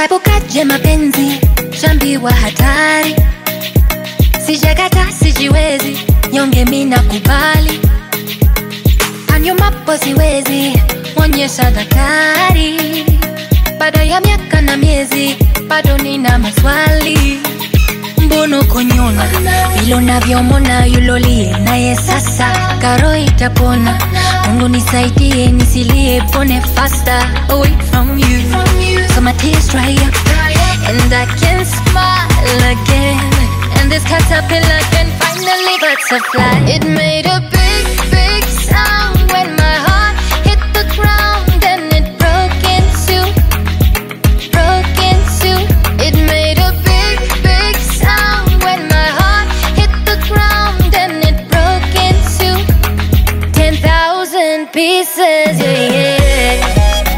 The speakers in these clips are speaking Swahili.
Nitaepukaje mapenzi, shambiwa hatari, sijakata sijiwezi, nyonge mina kubali, anyumapo siwezi, onyesha daktari, baada ya miaka na miezi, bado nina maswali mbono konyona vile unavyomona yulolie naye sasa karo itapona mungu nisaidie nisilie pone faster away from you so my tears dry up and i can smile again and this caterpillar can finally butterfly it made a big big sound when my heart hit the ground and it broke in two broke in two. It made a big, big sound when my heart hit the ground and it broke in two. Ten thousand pieces, yeah, yeah.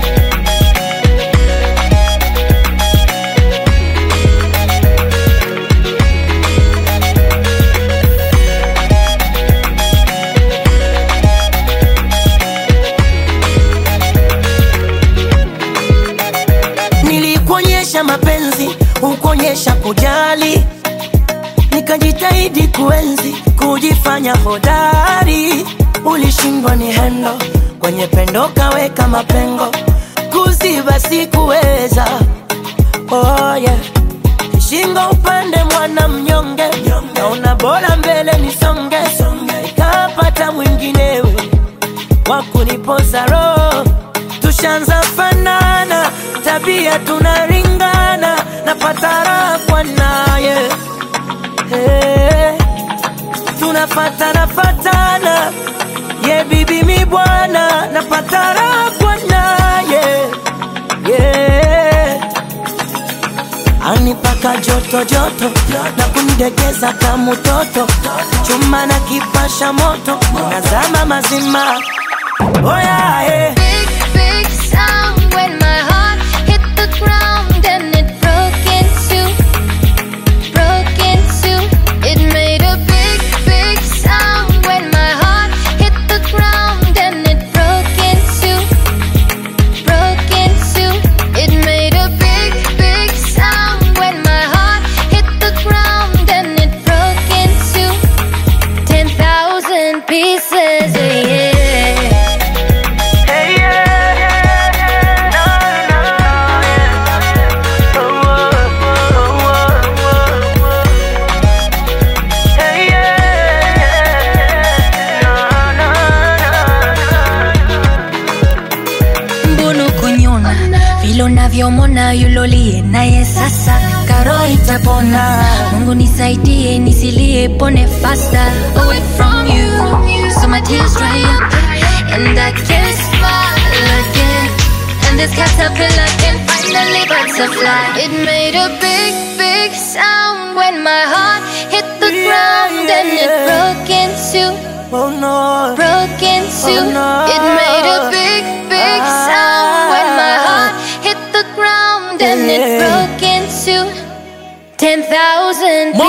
Nilikuonyesha mapenzi, hukuonyesha kujali, nikajitahidi kuenzi, kujifanya hodari. Ulishindwa ni hendo, kwenye pendo kaweka mapengo, kuziba sikuweza. Oh yeah. Kishingo upande mwana mnyonge, naona bora mbele nisonge, nikapata mwinginewe wa kunipoza roho, tushanza fanana, tabia tunaringana, napata raha kwa naye hey, tunafatana fatana, ye bibi mi bwana, napata raha kwa naye yeah. Anipaka joto joto na kunidegeza kama mtoto, chuma na kipasha moto, nazama mazima. Oh yeah, yeah. Big, big sound when my heart hit the ground and it broke in two. Broke in two. It made a big, big sound when my heart hit the ground and it broke in two. Broke in two. It made a big, big sound when my heart hit the ground and it broke in two. Ten thousand pieces, yeah. yeah. Hey, yeah, yeah, yeah. No, no, yeah. Oh, oh, oh, oh, oh. Hey, yeah, yeah, yeah. No, no, no, no. mbono konyona vile unavyomona yulolie naye sasa karo itapona mungu nisaidie nisilie pone faster away from you so my tears dry up and i can smile again and this caterpillar can finally butterfly it made a big big sound when my heart hit the Yeah, ground and it yeah. broke in two Oh, no. broke in two. Oh, no. It made a big, big sound when my heart hit the ground and it Yeah. broke in two. Ten thousand More